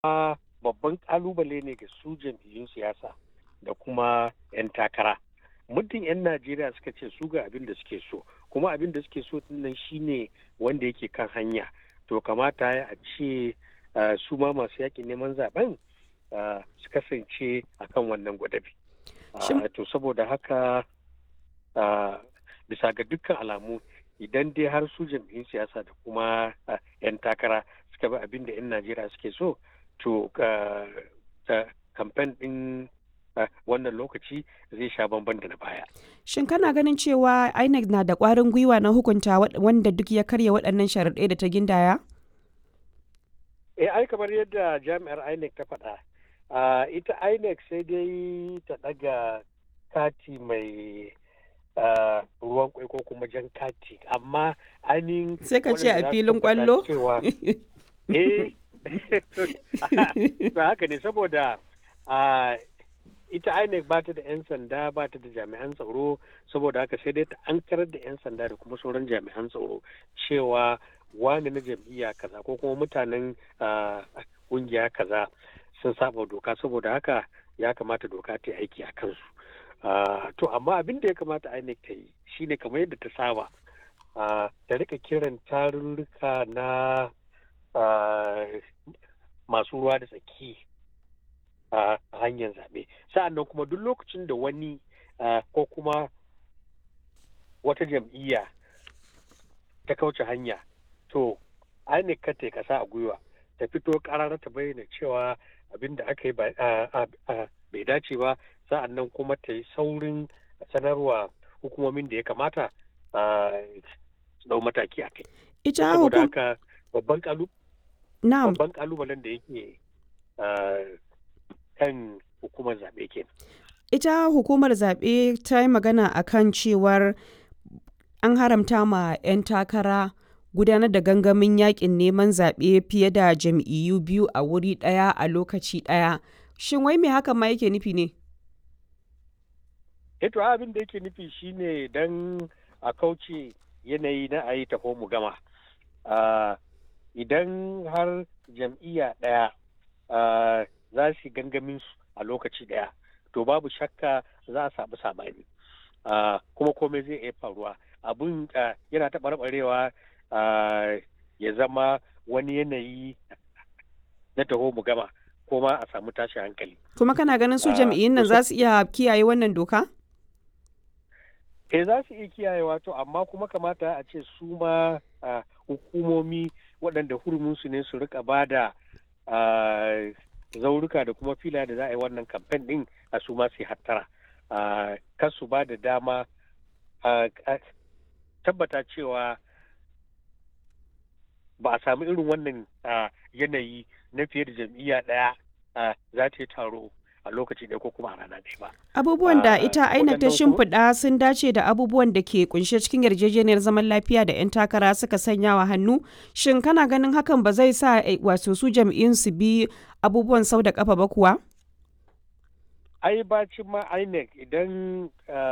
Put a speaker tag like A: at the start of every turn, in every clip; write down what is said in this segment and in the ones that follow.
A: babban kalubale ne ga su jam'iyyun siyasa da kuma 'yan takara muddin 'yan najeriya suka ce su ga abin da suke so kuma abin da suke so nan shine wanda yake kan hanya to kamata ya a ce su ma masu yakin neman zaben su kasance a kan wannan gwadabi to saboda haka bisa ga dukkan alamu idan dai har su jam'iyyun siyasa da kuma 'yan takara suka bi abin da 'yan najeriya suke so to kamfen din wannan lokaci zai sha bamban da na baya.
B: Shin kana ganin cewa INEC na da ƙwarin gwiwa na hukunta wanda duk ya karya waɗannan sharaɗai da ta gindaya?
A: Eh ai kamar yadda jami'ar INEC ta faɗa. ita INEC sai dai ta ɗaga kati mai ruwan kwai ko kuma jan kati amma ainihin
B: sai ka ce a filin kwallo?
A: eh ba haka ne saboda ita INEC ba ta da 'yan sanda ba ta da jami'an tsaro saboda haka sai dai ta ankarar da 'yan sanda da kuma sauran jami'an tsaro cewa wani na jam'iyya kaza ko kuma mutanen kungiya kaza sun saba doka saboda haka ya kamata doka ta yi aiki a kansu to amma abin da ya kamata INEC ta yi shine kamar yadda ta saba ta rika kiran tarurruka na masu ruwa da tsaki a hanyar zaɓe sa'an nan kuma duk lokacin da wani ko kuma wata jam'iyya ta kauce hanya to INEC ka ta kasa a gwiwa ta fito ƙarar ta bayyana cewa abin da aka yi bai dace ba sa'an nan kuma ta yi saurin sanarwa hukumomin da ya kamata su dau mataki a kai.
B: Ita
A: Saboda haka babban
B: Na'am.
A: babban kalubalen da yake kan hukumar zaɓe ke.
B: Ita hukumar zaɓe ta yi magana a kan cewar an haramta ma 'yan takara gudanar da gangamin yakin neman zaɓe fiye da jam'iyyu biyu a wuri ɗaya a lokaci ɗaya. Shin wai me hakan ma yake nufi ne?
A: Eto abin da yake nufi shine don a kauce yanayi na a yi taho mu gama. Idan har jam'iyya ɗaya za su gangamin su a lokaci ɗaya, to babu shakka za a samu sabani. Kuma komai zai iya faruwa. Abun yana taɓarɓarewa ya zama wani yanayi na taho mu gama ko ma a samu tashi hankali.
B: Kuma kana ganin su jam'iyyun nan za su iya kiyaye wannan doka?
A: Eh za su iya kiyayewa to amma kuma kamata a ce su ma hukumomi waɗanda huruminsu ne su rika ba da zauruka da kuma fila da za a yi wannan kamfen ɗin a su ma su hattara. Kar su ba da dama tabbata cewa ba a samu irin wannan yanayi na fiye da jam'iyya ɗaya za ta yi taro a lokaci ɗaya ko kuma a rana ɗaya ba.
B: Abubuwan da ita aina ta shimfiɗa sun dace da abubuwan da ke kunshe cikin yarjejeniyar zaman lafiya da 'yan takara suka sanya wa hannu. Shin kana ganin hakan ba zai sa wato su jam'iyyun su bi abubuwan sau da kafa ba kuwa?
A: Ai bacin ma INEC idan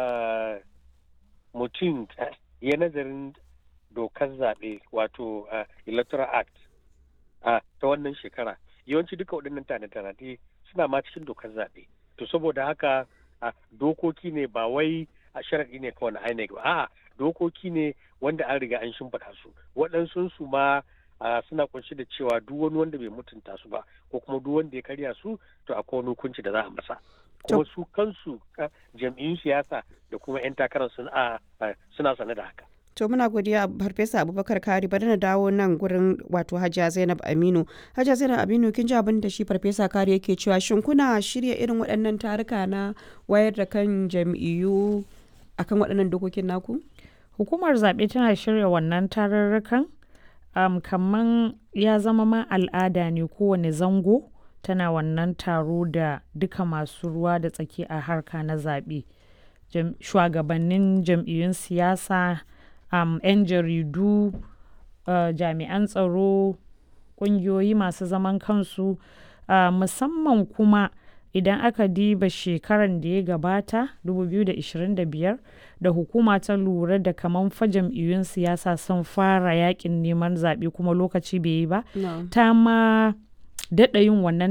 A: mutum ya nazarin dokar zaɓe wato electoral act ta wannan shekara yawanci duka waɗannan tanade suna ma cikin dokar zaɓe to saboda haka dokoki ne ba wai a sharaɗi ne kawai na INEC ba a'a dokoki ne wanda an riga an shimfiɗa su waɗansu su ma suna kunshi da cewa duk wani wanda bai mutunta su ba ko kuma duk wanda ya karya su to akwai wani hukunci da za a masa kuma su kansu jam'iyyun siyasa da kuma 'yan takarar suna sane da haka
B: To muna godiya Farfesa Abubakar Kari bari na dawo nan gurin wato Hajiya Zainab Aminu. Hajiya Zainab Aminu kin ji abin da shi Farfesa Kari yake cewa shin kuna shirya irin waɗannan taruka na wayar da kan jam'iyyu akan waɗannan dokokin naku?
C: Hukumar zaɓe tana shirya wannan tarurrukan um, kamar ya zama ma al'ada ne kowane zango tana wannan taro da duka masu ruwa da tsaki a harka na zaɓe. Shugabannin jam'iyyun siyasa um, 'yan jaridu uh, jami'an tsaro ƙungiyoyi masu zaman kansu uh, musamman kuma idan aka diba shekaran da ya gabata 2025 da hukuma ta lura da kaman fa jam'iyyun siyasa sun fara yakin neman zaɓe kuma lokaci bai yi ba
B: No.
C: ta ma daɗa yin wannan